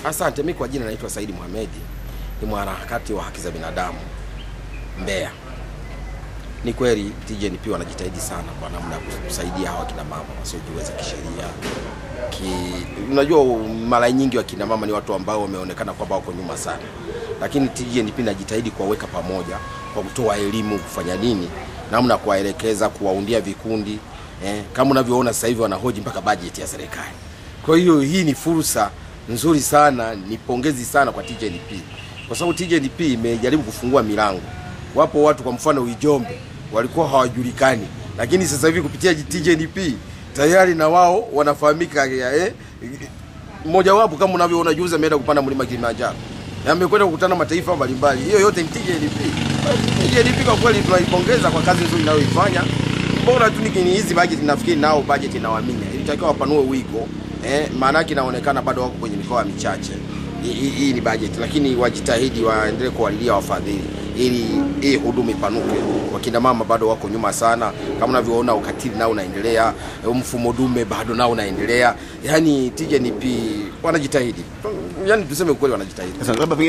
Asante. Mi kwa jina naitwa Saidi Mohamedi, ni mwanaharakati wa haki za binadamu Mbeya. Ni kweli TGNP wanajitahidi sana kwa namna ya kusaidia hawa kina mama wasiojiweza kisheria ki, unajua mara nyingi wakina mama ni watu ambao wameonekana kwamba wako nyuma sana, lakini TGNP inajitahidi kuwaweka pamoja kwa kutoa elimu, kufanya nini, namna ya kuwaelekeza, kuwaundia vikundi eh, kama unavyoona sasa hivi wanahoji mpaka bajeti ya serikali. Kwa hiyo hii ni fursa nzuri sana, ni pongezi sana kwa TGNP kwa sababu TGNP imejaribu kufungua milango. Wapo watu kwa mfano Ijombe walikuwa hawajulikani, lakini sasa hivi kupitia TGNP tayari na wao wanafahamika. Eh, mmoja wapo kama unavyoona juzi ameenda kupanda mlima Kilimanjaro, amekwenda kukutana mataifa mbalimbali. Hiyo yote ni TGNP. TGNP kwa kweli tunaipongeza kwa kazi nzuri inayoifanya. Bora tu ni hizi bajeti, nafikiri nao bajeti inawaminya, ilitakiwa wapanue wigo eh, maanake inaonekana bado wako kwenye mikoa michache. Hii ni bajeti, lakini wajitahidi waendelee kuwalilia wafadhili ili hii huduma ipanuke. Wakina mama bado wako nyuma sana, kama unavyoona ukatili nao unaendelea, mfumo dume bado nao unaendelea. Yani TGNP wanajitahidi, yani tuseme ukweli, wanajitahidi. Sasa labda